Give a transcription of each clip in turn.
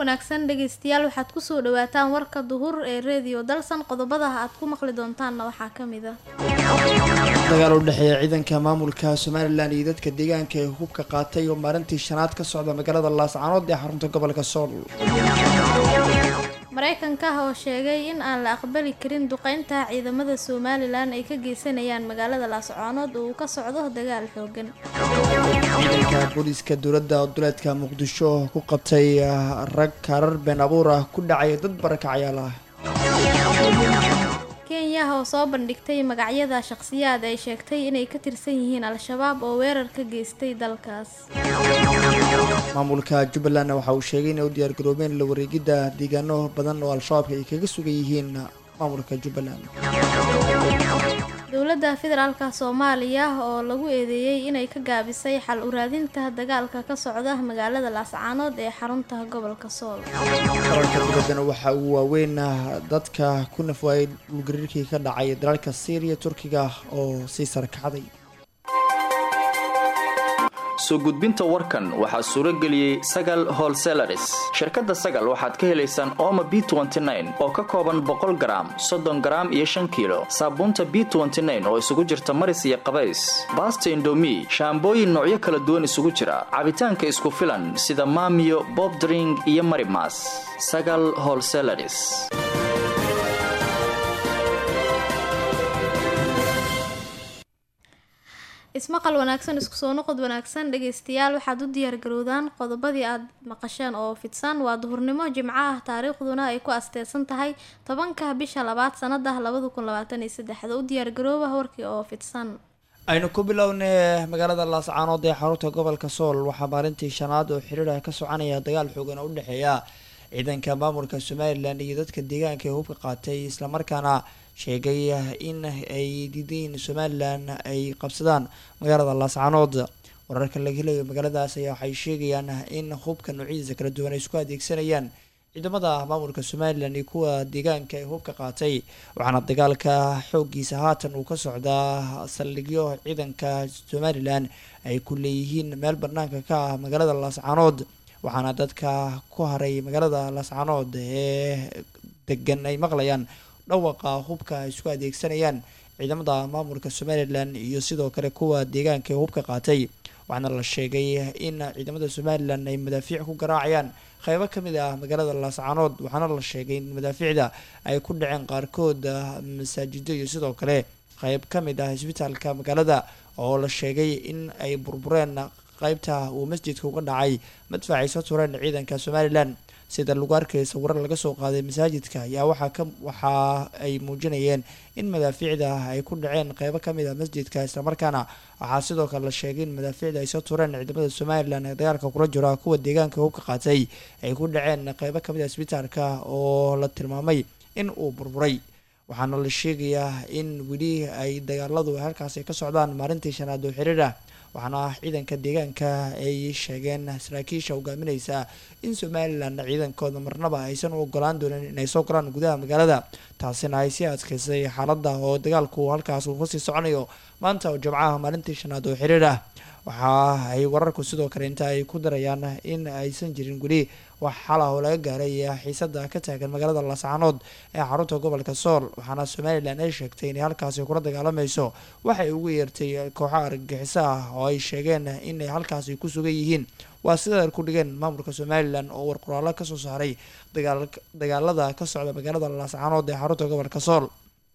wanaagsan dhegeystayaal waxaad kusoo dhawaataan warka duhur ee reediyo dalsan qodobada aad ku maqli doontaanna waxaa ka mid ah dagaal u dhexeeya ciidanka maamulka somalilan iyo dadka deegaanka ee hubka qaatay oo maalintii shanaad ka socda magaalada laascaanood ee xarunta gobolka sool mareykanka oo sheegay in aan la aqbali karin duqeynta ciidamada somalilan ay ka geysanayaan magaalada laascaanood oo uu ka socdo dagaal xoogan ciidanka booliiska dowladda duleedka muqdisho oo ku qabtay rag kaarar been abuur ah ku dhacay dad barakacayaal ah kenya oo soo bandhigtay magacyada shaqhsiyaad ay sheegtay inay ka tirsan yihiin al-shabaab oo weerar ka geystay dalkaas maamulka jubbaland waxa uu sheegay inay u diyaargaroobeen la wareegidda deegaano badan oo al-shabaabka ay kaga sugan yihiin maamulka jubbaland dowladda federaalka soomaaliya oo lagu eedeeyey inay ka gaabisay xal uraadinta dagaalka ka socda magaalada laascaanood ee xarunta gobolka sool qaranka dibaddana waxa uu waaweyn dadka ku nafwaayay dhulgariirkii ka dhacay dalalka syriya turkiga oo sii sarkacday soo gudbinta warkan waxaa suuro geliyey sagal holselaris shirkadda sagal waxaad ka helaysaan ooma b oo ka kooban boqol garaam soddon garaam iyo shan kiilo saabuunta b oo isugu jirta maris iyo qabays baasta indomi shaambooyin noocyo kala duwan isugu jira cabitaanka isku filan sida maamiyo bobdring iyo marimas sagal holselaris ismaqal wanaagsan isku soo noqod wanaagsan dhegeystayaal waxaad u diyaargarowdaan qodobadii aad maqasheen oo fidsan waa duhurnimo jimco ah taariikhduna ay ku asteesan tahay tobanka bisha labaad sanada labada kun labaatan iyo saddexda u diyaargarooba warkii oo fidsan aynu ku bilownay magaalada laascaanood ee xarunta gobolka sool waxaa maalintii shanaad oo xiriir ah ka soconaya dagaal xoogan oo u dhexeeya ciidanka maamulka somalilan iyo dadka deegaanka ee hubka qaatay islamarkaana sheegay in ay diidayn somalilan ay qabsadaan magaalada laascaanood wararka laga helayo magaaladaas ayaa waxay sheegayaan in hubka noocyadiisa kala duwan ay isku adeegsanayaan ciidamada maamulka somalilan iyo kuwa deegaanka ee hubka qaatay waxaana dagaalka xoogiisa haatan uu ka socdaa saldhigyo ciidanka somalilan ay ku leeyihiin meel banaanka ka ah magaalada laascaanood waxaana dadka ku haray magaalada laascaanood ee degan ay maqlayaan dhawaqa hubka ay isku adeegsanayaan ciidamada maamulka somalilan iyo sidoo kale kuwa deegaanka ee hubka qaatay waxaana la sheegay in ciidamada somalilan ay madaafiic ku garaacayaan qeybo kamid ah magaalada laascaanood waxaana la sheegay in madaafiicda ay ku dhaceen qaarkood masaajido iyo sidoo kale qeyb kamid ah isbitaalka magaalada oo la sheegay in ay burbureen qeybta uu masjidka uga dhacay madfac ay soo tureen ciidanka somalilan sida lagu arkay sawirar laga soo qaaday masaajidka ayaa waxaa ka waxa ay muujinayeen in madaafiicda ay ku dhaceen qeybo kamid ah masjidka islamarkaana waxaa sidoo kale la sheegay in madaafiicda ay soo tureen ciidamada somalilan ee dagaalka kula jira kuwa deegaanka hubka qaatay ay ku dhaceen qeybo kamid ah isbitaalka oo la tilmaamay in uu burburay waxaana la sheegayaa in weli ay dagaaladu halkaasi ka socdaan maalintii shanaad oo xiriir ah waxaana ciidanka deegaanka ay sheegeen saraakiisha hogaamineysa in somalilan ciidankooda marnaba aysan u ogolaan doonin inay soo galaan gudaha magaalada taasina ay sii adkeysay xaalada oo dagaalku halkaas uu kasii soconayo maanta oo jimcaha maalintii shanaad oo xiriir ah waxa ay wararku sidoo kale inta ay ku darayaan in aysan jirin weli wax xalah oo laga gaaray xiisada ka taagan magaalada laascaanood ee xarunta gobolka sool waxaana somalilan ay sheegtay inay halkaasi kula dagaalamayso waxay ugu yeertay kooxo argagixiso ah oo ay sheegeen inay halkaasi ku sugan yihiin waa sida ay ku dhigeen maamulka somalilan oo war qoraalo kasoo saaray dagaalada ka socda magaalada laascaanood ee xarunta gobolka sool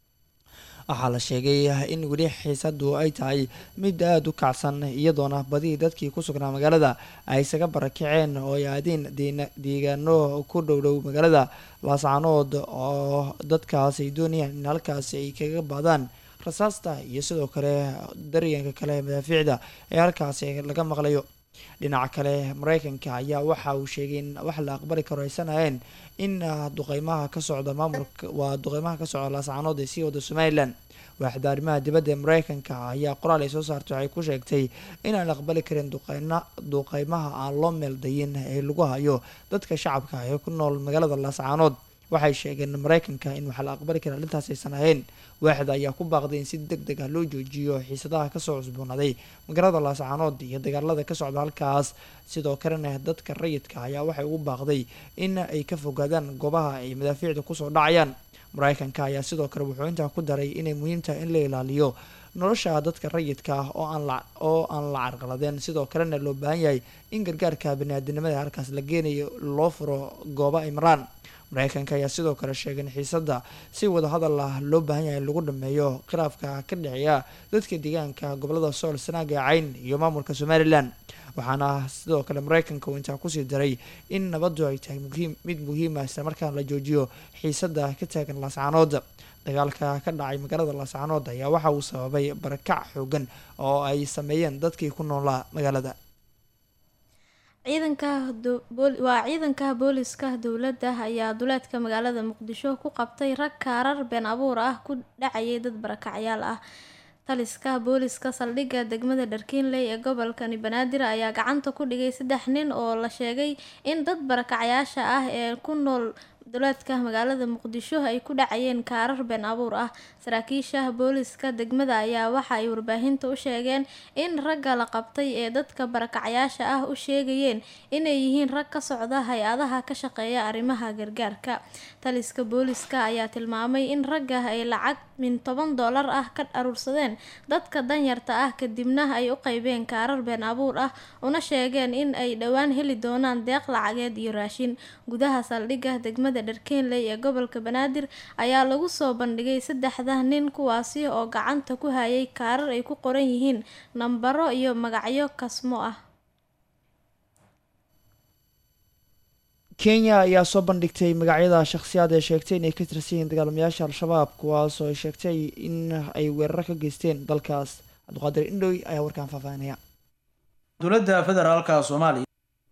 waxaa la sheegay in weli xiisadu ay tahay mid aada u kacsan iyadoona badii dadkii ku sugnaa magaalada ay isaga barakaceen oo ay aadeen deegaano ku dhowdhow magaalada laascaanood oo dadkaas ay doonayaan in halkaasi ay kaga baadaan rasaasta iyo sidoo kale daryanka kale madaafiicda ee halkaasi laga maqlayo dhinaca kale mareykanka ayaa waxa uu sheegay in wax la aqbali karo aysan ahayn in duqeymaha ka socda maamulka waa duqeymaha ka socda laascaanood ee sii wada somalilan waaxda arrimaha dibadda ee mareykanka ayaa qoraal ay soo saartay waxay ku sheegtay inaan la aqbali karin duqeyna duqeymaha aan loo meeldayin ee lagu hayo dadka shacabka ee ku nool magaalada laascaanood waxay sheegeen mareykanka in waxa la aqbali kara arrintaas aysan ahayn waaxda ayaa ku baaqday in si deg deg ah loo joojiyo xiisadaha kasoo cusboonaaday magaalada laascaanood iyo dagaalada ka socda halkaas sidoo kalena dadka rayidka ayaa waxay ugu baaqday in ay ka fogaadaan goobaha ay madaafiicda kusoo dhacayaan mareykanka ayaa sidoo kale wuxuu intaa ku daray inay muhiim tahay in la ilaaliyo nolosha dadka rayidka ah oo aan la oo aan la carqaladeen sidoo kalena loo baahan yahay in gargaarka baniaadinimada halkaas la geenayo loo furo goobo ay maraan mareykanka ayaa sidoo kale sheegay in xiisada si wada hadal ah loo baahan yahay in lagu dhameeyo khilaafka ka dhexeeya dadka deegaanka gobolada sool sanaaga cayn iyo maamulka somalilan waxaana sidoo kale mareykanka uu intaa kusii daray in nabadu ay tahay muhiim mid muhiima islamarkaana la joojiyo xiisada ka taagan laascaanood dagaalka ka dhacay magaalada laascaanood ayaa waxa uu sababay barakac xoogan oo ay sameeyeen dadkii ku noolaa magaalada ciidanka waa ciidanka booliska dowladda ayaa duleedka magaalada muqdisho ku qabtay rag kaarar been abuur ah ku dhacayay dad barakacyaal ah taliska booliska saldhigga degmada dharkiinley ee gobolkani banaadir ayaa gacanta ku dhigay saddex nin oo la sheegay in dad barakacyaasha ah ee ku nool duleedka magaalada muqdisho ay ku dhacayeen kaarar been abuur ah saraakiisha booliska degmada ayaa waxa ay warbaahinta u sheegeen in ragga la qabtay ee dadka barakacyaasha ah u sheegayeen inay yihiin rag ka socda hay-adaha ka shaqeeya arrimaha gargaarka taliska booliska ayaa tilmaamay in ragga ay lacag min toban doolar ah ka aruursadeen dadka danyarta ah kadibna ay u qaybeen kaarar been abuur ah una sheegeen in ay dhowaan heli doonaan deeq lacageed iyo raashin gudaha saldhigga degmada dharkeenley ee gobolka banaadir ayaa lagu soo bandhigay saddexda nin kuwaasi oo gacanta ku hayay kaarar ay ku qoran yihiin nambaro iyo magacyo kasmo ah kenya ayaa soo bandhigtay magacyada shakhsiyaad ee sheegtay inay ka tirsan yihiin dagaalamayaasha al-shabaab kuwaas oo ay sheegtay in ay weeraro ka geysteen dalkaas cabdiqaadir indhoy ayaa warkaan faahfaahinaya dowladda federaalka soomaaliya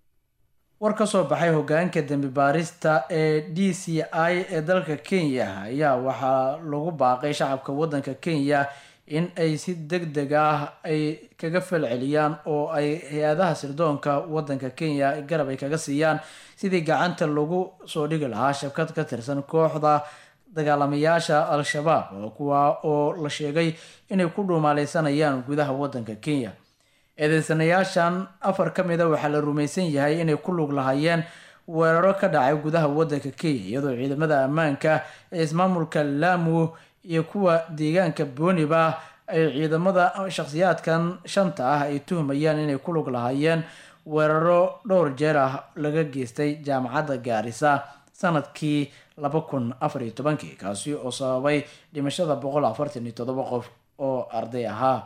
war ka soo baxay hogaanka dembi baarista ee d c i ee dalka kenya ayaa waxaa lagu baaqay shacabka waddanka kenya in ay si deg deg ah ay kaga falceliyaan oo ay hay-adaha sirdoonka waddanka kenya garab ay kaga siiyaan sidii gacanta lagu soo dhigi lahaa shabkad ka tirsan kooxda dagaalamayaasha al-shabaab oo kuwa oo la sheegay inay ku dhuumaaleysanayaan gudaha waddanka kenya eedeysanayaashan afar ka mid a waxaa la rumaysan yahay inay ku lug lahaayeen weeraro ka dhacay gudaha waddanka kenya iyadoo ciidamada ammaanka ee ismaamulka lamu iyo kuwa deegaanka booniba ay ciidamada shakhsiyaadkan shanta ah ay tuhmayaan inay ku lug lahaayeen weeraro dhowr jeer ah laga geystay jaamacadda gaarisa sanadkii laba kun afar iyo tobankii kaasi oo sababay dhimashada boqol afartan iyo toddoba qof oo arday ahaa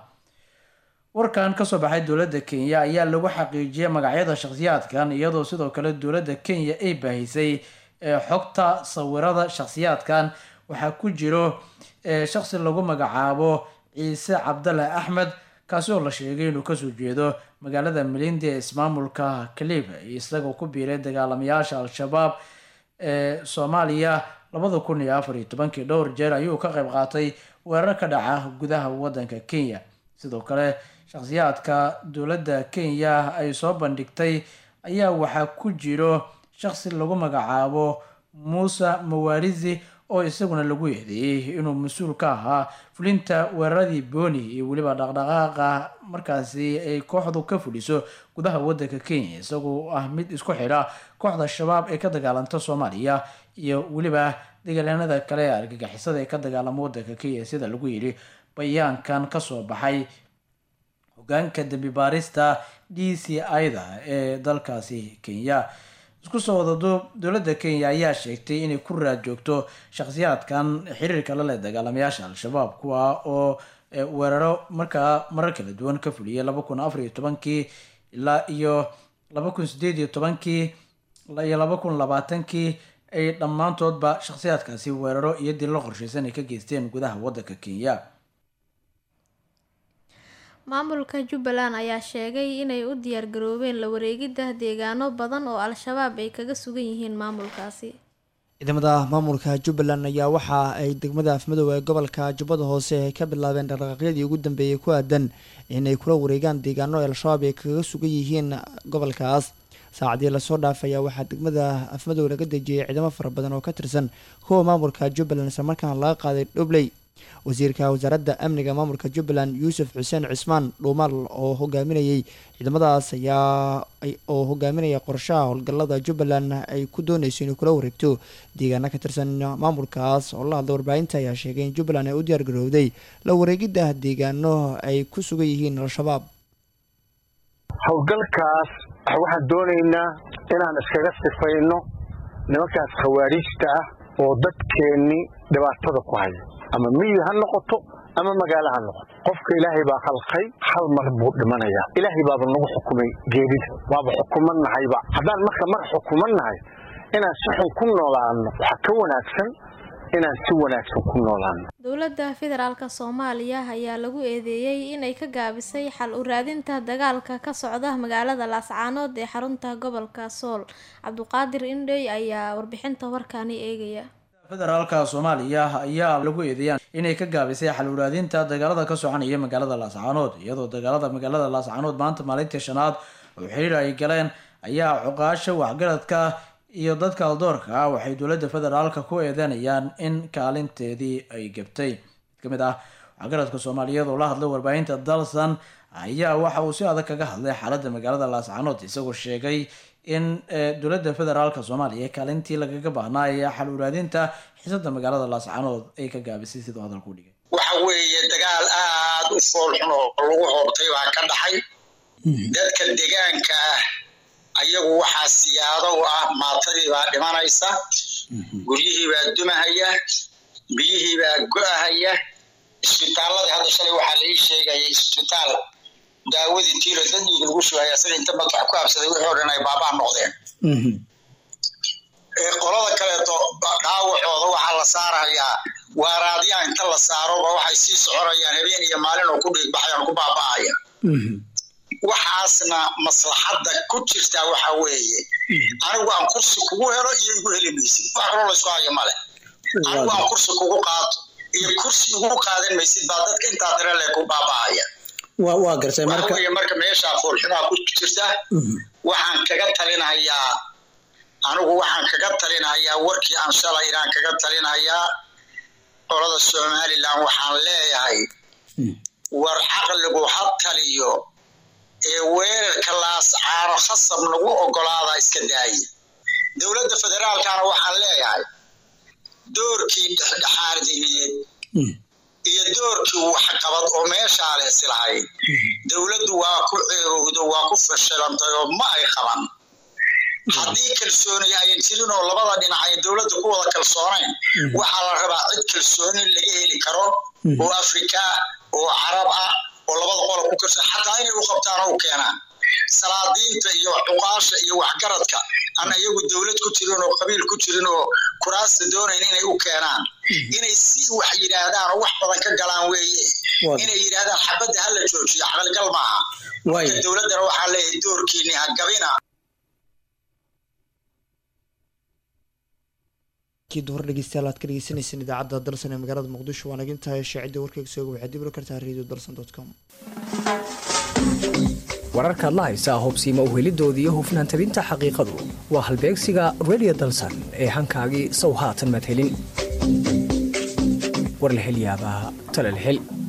warkan kasoo baxay dowladda kenya ayaa lagu xaqiijiyay magacyada shakhsiyaadkan iyadoo sidoo kale dowladda kenya ay baahisay xogta sawirada shakhsiyaadkan waxaa ku jiro shakhsi lagu magacaabo ciise cabdale axmed kaasi oo la sheegay inuu kasoo jeedo magaalada melindi ee ismaamulka kalib isagoo ku biiray dagaalamayaasha al-shabaab ee soomaaliya labada kun iyo afar iyo tobankii dhowr jeer ayuu ka qayb qaatay weerar ka dhaca gudaha waddanka kenya sidoo kale shakhsiyaadka dowladda kenya ay soo bandhigtay ayaa waxaa ku jiro shakhsi lagu magacaabo muuse mawaarizi oo isaguna lagu eedeeyey inuu mas-uul ka ahaa fulinta weeraradii booni iyo weliba dhaqdhaqaaqa markaasi ay kooxdu ka fuliso gudaha waddanka kenya isagoo ah mid isku xidha kooxda shabaab ee ka dagaalanta soomaaliya iyo weliba dagaalyanada kale ee argagixisada ee ka dagaalama waddanka kenya sida lagu yidhi bayaankan kasoo baxay hogaanka dembi baarista d c i-da ee dalkaasi kenya isku soo wadaduub dowladda kenya ayaa sheegtay inay ku raad joogto shakhsiyaadkan xiriirka la leh dagaalamayaasha al-shabaab kuwa oo weeraro markaa marar kala duwan ka fuliyay laba kun afar iyo tobankii ilaa iyo laba kun sideed iyo tobankii iyo laba kun labaatankii ay dhammaantoodba shakhsiyaadkaasi weeraro iyo dillo qorshaysan ay ka geysteen gudaha waddanka kenya maamulka jubbaland ayaa sheegay inay u diyaargaroobeen la wareegidda deegaano badan oo al-shabaab ay kaga sugan yihiin maamulkaasi ciidamada maamulka jubbaland ayaa waxa ay degmada afmadoobe ee gobolka jubbada hoose ay ka bilaabeen dhaqdhaqaaqyadii ugu dambeeyay ku aadan inay kula wareegaan deegaano ay al-shabaab ay kaga sugan yihiin gobolkaas saacadii lasoo dhaafaya waxaa degmada afmadow laga dejiyay ciidamo fara badan oo ka tirsan kuwa maamulka jubbaland islamarkaana laga qaaday dhobley wasiirka wasaaradda amniga maamulka jubbaland yuusuf xuseen cismaan dhuumaal oo hogaaminayay ciidamadaas ayaa oo hogaaminaya qorshaha howlgallada jubbaland ay ku dooneyso inay kula wareegto deegaana ka tirsan maamulkaas oo la hadla warbaahinta ayaa sheegay in jubbaland ay u diyaar garowday la wareegidda deegaano ay ku sugan yihiin al-shabaab howlgalkaas waxaan doonaynaa inaan iskaga sifayno nimankaas khawaariijta ah oo dadkeenni dhibaatada ku haya ama miyi ha noqoto ama magaalo ha noqoto qofka ilaahay baa khalqay hal mar buu dhimanayaa ilaahay baaba nagu xukumay geerida waaba xukuman nahayba haddaan marka mar xukuman nahay inaan si xun ku noolaano waxaa ka wanaagsan inaan si wanaagsan ku noolaano dowladda federaalk soomaaliya ayaa lagu eedeeyey inay ka gaabisay xal u raadinta dagaalka ka socda magaalada laascaanood ee xarunta gobolka sool cabduqaadir indhey ayaa warbixinta warkaani eegaya federaalka soomaaliya ayaa lagu eedeeyaan inay ka gaabisay xal u raadinta dagaalada ka soconaya magaalada laascaanood iyadoo dagaalada magaalada laascaanood maanta maalintii shanaad oo xiriir ay galeen ayaa cuqaasha waxgaradka iyo dadka aldoorka ah waxay dowladda federaalka ku eedeynayaan in kaalinteedii ay gabtay mid ka mid ah waxgaradka soomaaliyeed oo la hadlay warbaahinta dalsan ayaa waxa uu si adag kaga hadlay xaaladda magaalada laascaanood isagoo sheegay in dowladda federaalka soomaaliya kaalintii lagaga baahnaa ee xal uraadinta xiisada magaalada laascaanood ay ka gaabisay siduu hadalku u dhigay waxa weeye dagaal aada u foolxun oo lagu hoobtay baa ka dhaxay dadka deegaanka ah ayagu waxaa siyaado u ah maatadii baa dhimanaysa guryihii baa dumahaya biyihii baa go-ahaya isbitaaladii hadda shalay waxaa la ii sheegaya isbitaal daawadii tiiro dad dhiig lagu shugaya sida inta madax ku habsaday wixii o dhan ay baabaa noqdeen qolada kaleeto dhaawacooda waxaa la saarayaa waaraadyaa inta la saaroba waxay sii soconayaan habeen iyo maalin oo ku dhiigbaxayaan ku baaba'aya waxaasna maslaxadda ku jirtaa waxa weeye anigu aan kursi kugu helo iyo igu heli maysid wax kaloo laysku hayo male anigu aan kursi kugu qaato iyo kursi igu qaadan maysid baa dadka intaa dare le ku baaba'aya waa gartay marka waxa marka meeshaa foolxumaa ku jirta waxaan kaga talinayaa anigu waxaan kaga talinayaa warkii aan shalay inaan kaga talinayaa qolada somalilan waxaan leeyahay war caqligu ha taliyo ee weerarka laascaano khasab nagu ogolaada iska daaya dowladda federaalkana waxaan leeyahay doorkii dhexdhexaadineed iyo doorkii waxqabad oo meeshaa leesi lahayd dowladdu waa ku ceegowdo waa ku fashilantay oo ma ay qaban haddii kalsooni ayan jirin oo labada dhinac ay dowladda ku wada kalsoonayn waxaa la rabaa cid kalsooni laga heli karo oo afrika oo carab ah oo labada qola ku kalsoon xataa inay u qabtaan oo u keenaan salaadiinta iyo cuqaasha iyo waxgaradka aan iyagu dowlad ku jirin oo qabiil ku jirin oo kuraasta doonayn inay u keenaan inay si wax yidhaahdaan oo wax badan ka galaan weeye inay yidhaahdaan xabadda hala joojiyo caqligal maaha marka dowladdana waxaa leeyahay doorkiini ha gabina duhor dhegeystayaal aad ka dhegeysaneyseen idaacadda dalsan ee magaalada muqdisho waa nagintahay shaacidda warkeyga sooga waxaad dib ula kartaa radio dalsan com wararkaad la haysaa hubsiima uhelidoodii iyo hufnaan tabinta xaqiiqadu waa halbeegsiga radio dalsan ee hankaagii sow haatan madhelin warlahelyaabaa talalhel